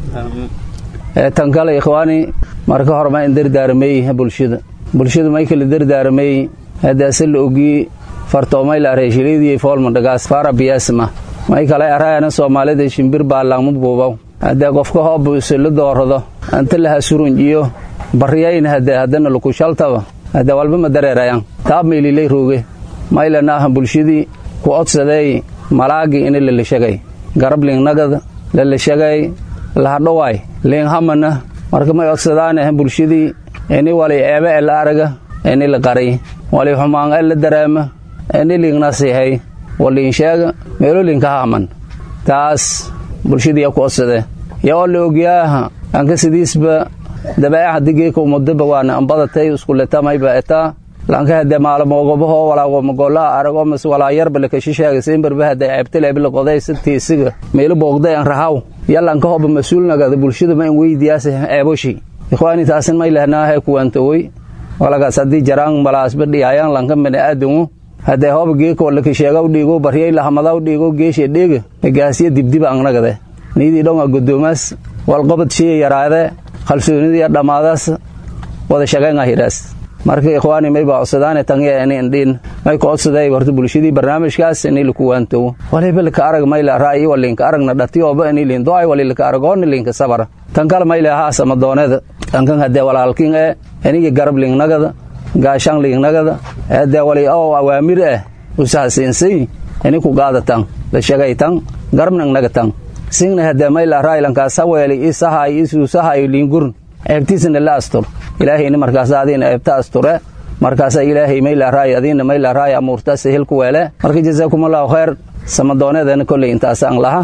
tan kale ikhwaani marka hore ma in dardaaramay bulshada bulshada may kala dardaaramay haddaase la ogii fartoomay la areeshiliidii foolmandhagaas faara biyaasma may kale araayana soomaalida shimbir baa laangma buubaw haddee qofka hoob isla doorado anta laha surunjiyo bariyayna haddee haddana lukushaltaba haddee walba ma dareerayan taab maylilay rooge maylana aha bulshadii ku odsadeey malaagii ina lalashagay garab liingnagada lalashagay lahadhowaay liinghamana marka may odsadaan bulshadii ini wali eebe e la araga ini la qariy wali xumaan e la dareema ini liignasihay waliinsheega meeloolinka haaman taas bulshadii ku odsade yo oo la ogyaaha anka sidiisba dabeeca digeeka umudaba waana ambadatay iskuletamaiba etaa lanka hade maalmogobaho walaagomagolaa arago mas walaa yarba lakashisheega simbarba hade ceebtileebila qoday sitiisiga meelo boogday an rahaw yalanka hoba mas-uulnagada bulshada ma in weydiyaase ceeboshi ikhwaani taasin may lehnaahe kuwaantowey walagaas haddii jaraan malaasba dhiyayaan lanka bani aadamu haddee hoba geeka lakasheegaw dhiigo baryay lahamadaw dhiigo geeshe dheega gaasiya dibdiba angnagade niidii dhonga godoomaas walqobad shiya yaraade kalsoonidiya dhammaadaas wada shaqeynahiraas marka ikhwaani may baa codsadaane tangiya ini indhiin may ka codsaday horta bulshadii barnaamijkaas ini laku waantowo waliba laka arag mayla ra'yi walinka aragna dhatiyooba ini liin do'ay wali laka aragoona linka sabara tan kale mayla haas ama dooneda tankan haddee walaalkin ee inigi garab lingnagada gaashan lingnagada haddee wali oo awaamir ah usahasiinsay ini ku qaadatan la shagaytan garabnangnagatan singna haddee mayla ra'ylankaas haweeli isahay isuusahay liingurn ceebtiisana la astur ilaahayna markaas adiina ceebta asture markaasa ilaahay maylaaraay adiina maylaaraay amuurtaasa hilku weele marka jazaakumullahu khayr samadooneedana kolley intaasaan laha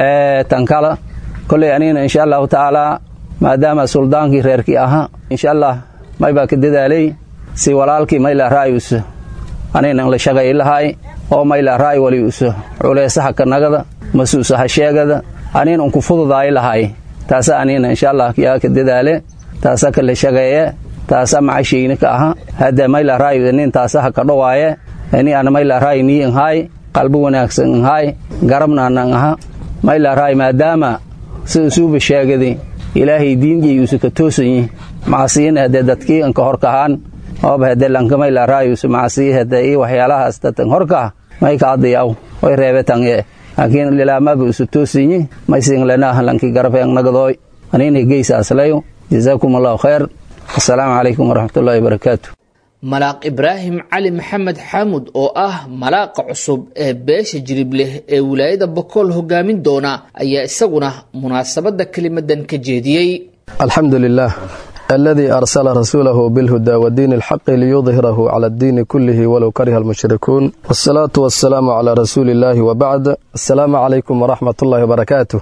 tan kala kolley aniina insha allahu tacaalaa maadaama suldaankii reerkii ahaa insha allah may baa ka dadaalay si walaalkii maylaaraay us aniina la shaqay lahaay oo maylaaraay wali us culeysaha kanagada masuusaha sheegada aniina unku fududaay lahaay taasa aniina insha allah yaa ka dadaale taasa kala shaqeeye taasa macashayni ka aha hadda maylaraayo nin taasa ha ka dhowaaye ini ana maylaraayo nii inhaay qalbi wanaagsan inhaay garabna anan aha maylaraayo maadaama si isuuba sheegadi ilaahay diinjay usu ka toosanyi macasiyina hadee dadkii inka horkahaan ooba hadee lanka maylaraayo usu macasiyi hadee ii waxyaalahaas datan horkah may ka adiyaw way reebe tange laakiin lilaamaba usu toosanyi may siinglanaah lanki garabeen nagadooy anina geysaaslayo jazaakum allahu khayr asalaamu calaykum waraxmatullahi wabarakaatu malaaq ibraahim cali maxamed xaamud oo ah malaaqa cusub ee beesha jiribleh ee wilaayada bakool hogaamin doona ayaa isaguna munaasabadda kelimadan ka jeediyey alxamdu lilah aladii arsala rasuulahu bilhuda wadiini alxaqi liyudhirahu cala addiini kullihi walow kariha almushrikuun wasalaatu wasalaamu calaa rasuuli illaahi wabacd assalaamu calaykum waraxmat ullahi wabarakaatu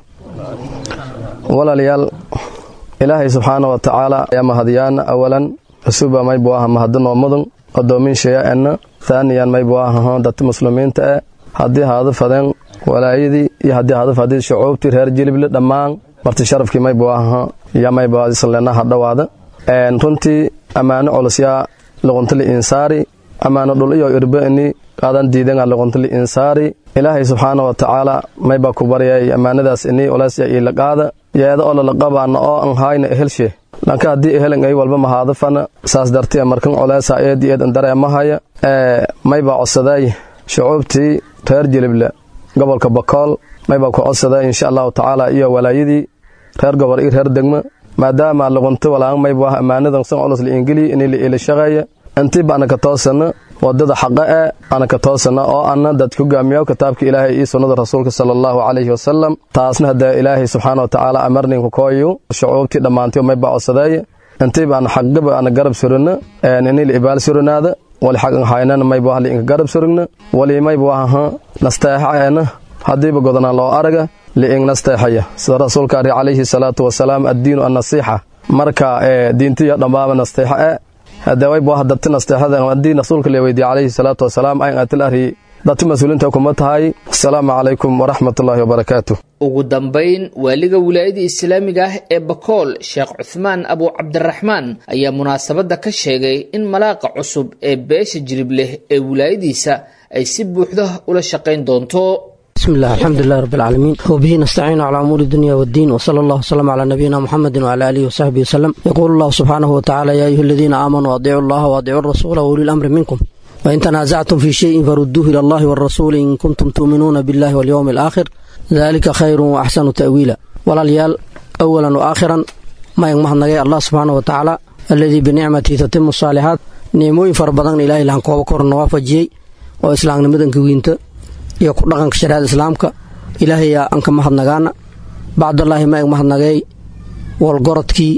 walaalayaal ilaahay subxaana wa tacaala ayaa mahadiyaan awalan rasuuba maybu aha mahadinoo mudan odoominsheya enna taaniyan maybu ahaho dadti muslimiinta e haddii haadu fadeen walaayadii iyo haddii haadu fadii shucuubtii reer jilible dhammaan marti sharafkii maybu ahaho iyo maybu islena hadhowaada runtii ammaano culosyaa luquntali insaari ammaano dhul iyo irbe ini qaadan diidan luquntali insaari ilaahay subxaana wa tacaala maybaa ku baryay ammaanadaas ini olesya iila qaada yeeda oo lalaqabaana oo an hayna ehelshe lanka haddii ehelan ay walba mahaadafana saas dartee markan coleesa eed eed dareemahaya ee maybaa codsaday shucuubtii reer jilible gobolka bakool maybaa ku codsaday insha allahu tacaala iyo walaayadii reer gobol iyo reer degmo maadaama luqunta walaan maybu ah ammaanadan san culus liingeliya inay la iila shaqeeya intiiba ana ka toosana wadada xaqa e ana ka toosana oo ana dad hogaamiyo kitaabka ilaahay iyo sunnada rasuulka sala allahu calayhi wasalam taasna hadee ilaahay subxaana wa tacaala amarninku kooyu shucuubtii dhammaantiyo mayba codsadeeye intiiba ana xaqgaba ana garab surina inay la ibaal surinaada wali xaq haynana maybu ah liinka garab surigna wali maybu aha nasteexa eena haddiiba godanaan loo araga liing nasteexaya sida rasuulka ari calayhi salaatu wasalaam addiinu annasiixa marka diintiyo dhammaaba nasteexa e hadawaybu ah dadti nasteexada haddii rasuulka la weydiye calayhi salaatu wasalaam ayn atil ari dadti mas-uuliinta kuma tahay asalaamu calaykum waraxmatullaahi wabarakaatu ugu dambayn waaliga wilaayada islaamiga ah ee bakool sheekh cuthmaan abu cabdiraxmaan ayaa munaasabadda ka sheegay in malaaqa cusub ee beesha jiribleh ee wilaayadiisa ay si buuxda ula shaqayn doonto بسم الله الحمد لله رب العالمين وبه نستعين على أمور الدنيا والدين وصلى الله وسلم على نبينا محمد وعلى آله وصحبه وسلم يقول الله سبحانه وتعالى يا أيها الذين آمنوا أطيعوا الله وأطيعوا الرسول وأولي الأمر منكم وإن تنازعتم في شيء فردوه إلى الله والرسول إن كنتم تؤمنون بالله واليوم الآخر ذلك خير وأحسن تأويلا ولا ليال أولا وآخرا ما يغمح الله سبحانه وتعالى الذي بنعمته تتم الصالحات نعموين فربضان إلهي لان قوة كورن وافجي وإسلام نمدن كوينته iyo ku dhaqanka shariicada islaamka ilaahayaa aan ka mahadnagaana bacdallaahi ma eg mahadnagay walgorodkii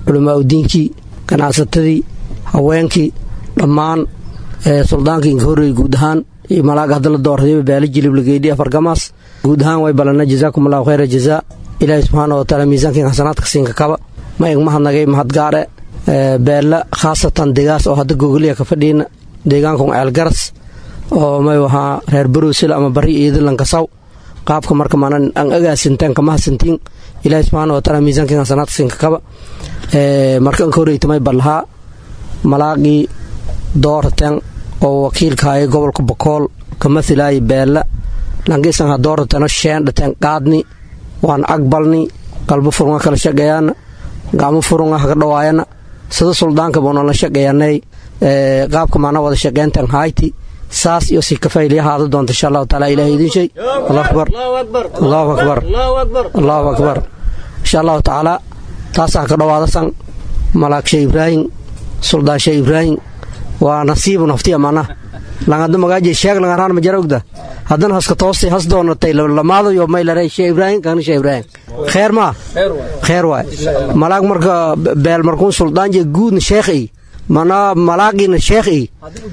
culamaa udiinkii ganacsatadii haweenkii dhammaan suldaankii inka horreeyey guud ahaan iyo malaaga hadda la doortayba baali jilib lageydhi afargamaas guud ahaan way balana jazaakum allahu khayra jazaa ilaahay subxaana wa taala miisaankiin xasanaadka siinka kaba ma ig mahadnagay mahadgaare beella khaasatan degaas oo hadda gogoliya ka fadhiina deegaankun ceelgaras oo may wahaa reer barowsila ama bari iidilankasaw qaabka marka maanan an agaasintaan kama hasantiin ilaahay subxaana wa taala miisaankiin xasanaadka siinka kaba marka inka horreytamay ballahaa malaaqii dooratan oo wakiilkaaya gobolka bokool ka mathilaaya beella langisan ha dooratano sheendhateen qaadni waan agbalni qalbo furunga kala shaqeeyaana gacmo furunga haka dhawaayana sida suldaanka boonala shaqeeyanay qaabka maana wada shaqeyntan hayti saas iyo si kafayliya haada doonta insha allahu taala ilahay idin shay allahu akbar allahu akbar allahu akbar insha allahu tacaala taasaa ka dhawaadasan malaag shee ibraahim suldaan shee ibraahim waa nasiibu naftiya mana langada magaaje sheeg langaraan majara ogda haddana haska toosti has doonatay lamaadayo maylare shee ibraahim kana shee ibraahim kheer maa kheer waay malaag marka beel markuun suldaan je guudna sheekh ey mana malaagina sheekh ey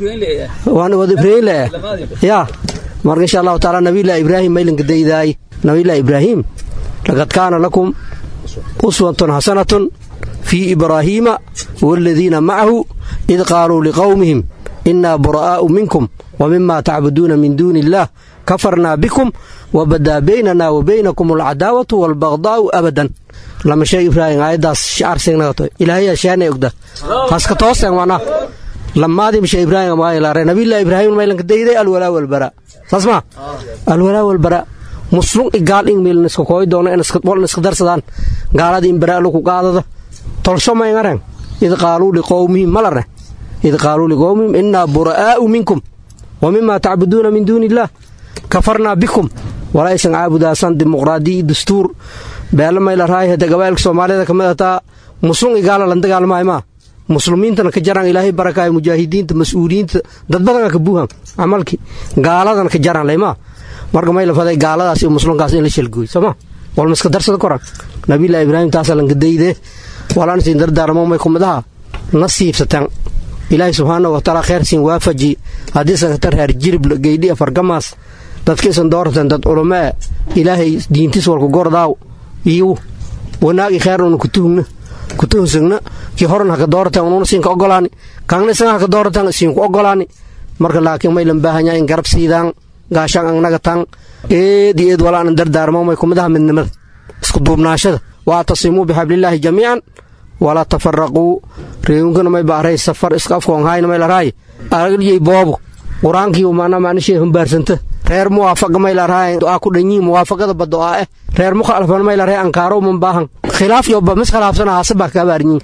waan wada ibraahim le ya marka insha allahu taala nabilah ibraahim maylanka daydaay nabilah ibraahim laqad kaana lakum uswatun xasanatun fii ibraahiima waaladiina macahu id qaaluu liqowmihim inaa bura'aa'u minkum wa mima tacbuduuna min duuni illaah kafarnaa bikum wabadaa baynana wa baynakum alcadaawatu waalbagdaa'u abadan lama sheeg ibraahim aayaddaas shacarsignagato ilaahayaa sheanay ogda haska tooseen wana lamaadii mashe ibraahim magaalaare nabilah ibraahim maylanka dayday alwalaa walbara saas maa alwalaa walbara muslum igaal in miilna iska kooy doono in iska darsadaan gaaladii in bara lagu qaadada tolsho mayngareen id qaaluu liqowmihim malarne id qaaluu liqowmihim inaa bura'aa'u minkum wa mima tacbuduuna min duuni illaah kafarnaa bikum walaysan caabudaasan dimuqraadiyi dastuur beela mayla raay hada gabaa'ilka soomaalida ka mid ataa muslum igaala lan dagaalmahay maa muslimiintana ka jaraan ilaahay barakaay mujaahidiinta mas-uuliyiinta dad badana ka buuhan camalkii gaaladana ka jaraan laymaa marka mayla faday gaaladaas iyo muslimkaas in la shalgooy sooma walma iska darsada koran nabilah ibraahim taasa lankadayde walaan siin dardaarmo may kumidaha nasiibsatan ilaahay subxaana wa taala kheer siin waafaji haddii sakatar reer jirib geydhi afargamaas dadkiisan dooratan dad culumee ilaahay diintiis walku gordaaw iyo wanaagi kheerna kutuhugna kutuhusagna kii horan haka dooratan ununa siinka ogolaani kaangna isaga haka dooratan siinku ogolaani marka laakiin maylan baahanyaa in garab siidaan gaashaan angnaga tan eed iyo eed walaanan dardaarmo may kumidaha midnimada isku duubnaashada waatasimuu bixablillaahi jamiican walaa tafaraquu reegunkana may baaray safar iska afkoonhayna may laraay aragyay boobo qur-aankii maana maanishay humbaarsanta reer muwaafaqa may laraay du'aa ku dhanyiin muwaafaqada ba du'aa eh reer mukhalafan may laraay ankaaro man baahan khilaaf iyo ba mis khilaafsana haase baa kaa baarnyiin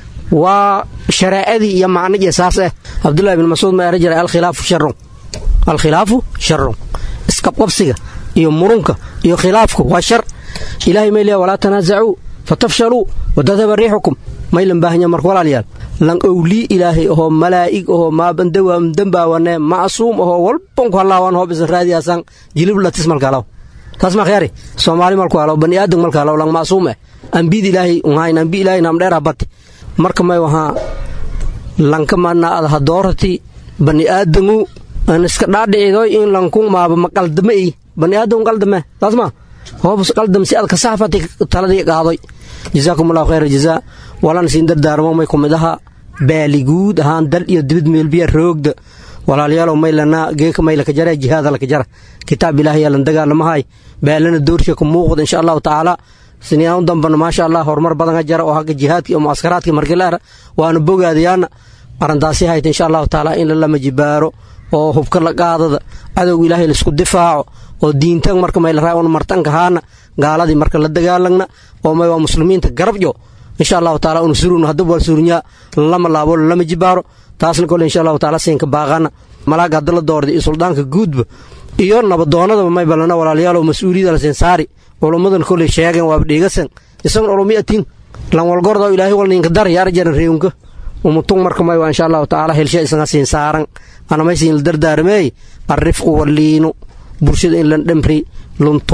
waa shareecadii iyo macnijee saas eh cabdullahi bin mascuud ma era jiray alkhilaafu sharun alkhilaafu sharun isqabqabsiga iyo murunka iyo khilaafku waa shar ilaahay may leeya walaa tanaasacuu fatafshaluu wadadaba riixukum maylan baahanya marka walaalyaal lan owlii ilaahay ahoo malaa'ig ahoo maabandambaawane macsuum ahoo walbanku hallaawan hoob isan raadiyaasan jilib latis malkalaw taas ma khyaari soomaali malku halaw bani aadam malka halaw lang macsuum eh ambid ilaahay unhayn ambi ilaahay namdheera bati marka may wahaa lanka mana ad hadoorati bani aadamu an iska dhaadhicidoy in lanku maaba maqaldame i bani aadam qaldame taas ma hoobus qaldam si ad kasaafati taladii qaadoy jazaakum allahu khayra jazaa walan siin dardaarmo may kumidaha baaliguud ahaan dal iyo dibid meelbiya roogda walaalyaalow maylana geeka maylaka jara jihaada laka jara kitaab ilaahay yalan dagaalamahay baalana doorsha ku muuqda insha allahu tacaala siniyaan u dambana maasha allah horumar badan jara oo hagga jihaadka iyo muaskaraadka markilaara waana bogaadayaana arrintaasi hayta insha allahu tacaala in lalama jibaaro oo hubka la qaadada cadowga ilaahay laisku difaaco oo diintan marka maylaraa un martanka haana gaaladii marka la dagaalagna oo may waa muslimiinta garabjo insha allahu taala un surun haddaba waa surunyaa lama laabo lama jibaaro taasna kole insha allahu taala siinka baaqana malaaga hadda la doorda iyo suldaanka guudba iyo nabadoonadaba may balana walaalayaalow mas-uuliyada la siin saari culummadan koley sheegen waaba dheegasan isagon ulumiyatin lan walgorda ilaahay walninka dar yaar jaran reewnka umutung marka may waa insha allahu tacaala helsha isaga siin saaran anamaysiin la dardaarmeey arrifqu walliinu bulshada in lan dhemri lunturo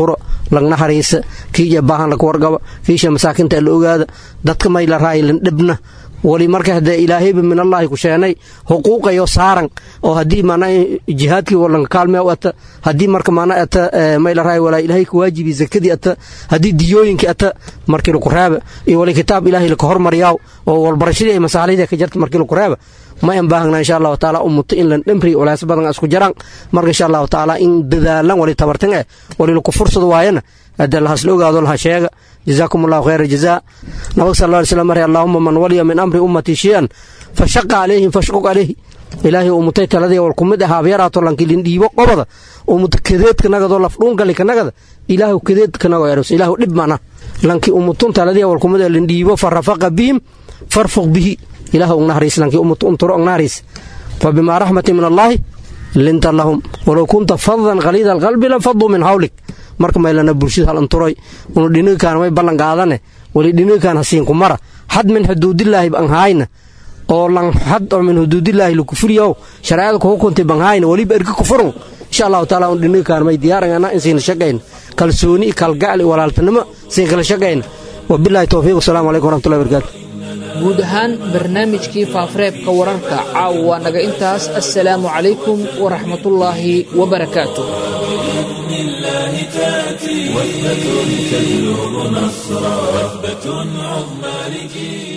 lagna hariisa kiija baahan laga wargaba kiisha masaakinta la ogaada dadka may la raaylan dhibna wali marka hadee ilaahayba min allaahi ku sheenay xuquuqayo saaran oo haddii mana jihaadkii walanka kaalmee ata haddii marka mana ata may la raay walaa ilaahay ku waajibi zakadii ata haddii diyooyinkii ata markii laku reeba iyo wali kitaab ilaahay laka hormariyaaw oo walbarashadii ay masaalixdii ka jarta markii laku reeba ma an baahagna insha allahu taala ummuto in lan dhemri culays badan isku jaraan marka insha allahu taala in dadaalan wali tabartan eh wali laku fursad waayana hadee lahasla ogaado laha sheega جزاكم الله خير الجزاء نبي صلى الله عليه وسلم اللهم من ولي من أمر أمتي شيئا فشق عليهم فشقق عليه ilaahay umutay taladii wal kumid ahaa abyaraato lankilin dhiibo qobada umuta kadeedka nagadoo lafdhuungali kanagada ilaahu kadeed kanago eros ilaahu dhib mana lanki umutun taladii wal kumid lin dhiibo farafaqa bihim farfuq bihi ilaahu ugnahariis lanki umutu unturo ugnahariis فبما رحمة من الله لنت لهم ولو كنت فظا غليظ القلب لانفضوا من حولك marka maylana bulshada hal anturoy unu dhinigaan way ballan qaadane wali dhinigaan hasiinku mara xad min xuduudillaahi banhaayna oo lan xad oo min xuduudillaahi lakufuriyow shareecada kugu kuntay banhaayna waliba erka kufurun insha allahu taala un dhinigaan may diyaarangana in siina shaqayna kalsooni kalgacli walaaltanimo siin kala shaqayna wabillahi towfiiq wasalaamu calaykum waraxmatullahi wabarakaatu guud ahaan barnaamijkii faafareebka wararka caawa waa naga intaas assalaamu calaykum waraxmatullaahi wabarakaatu الله تأتي وثبة تجلب نصرا وثبة عظمى لجيل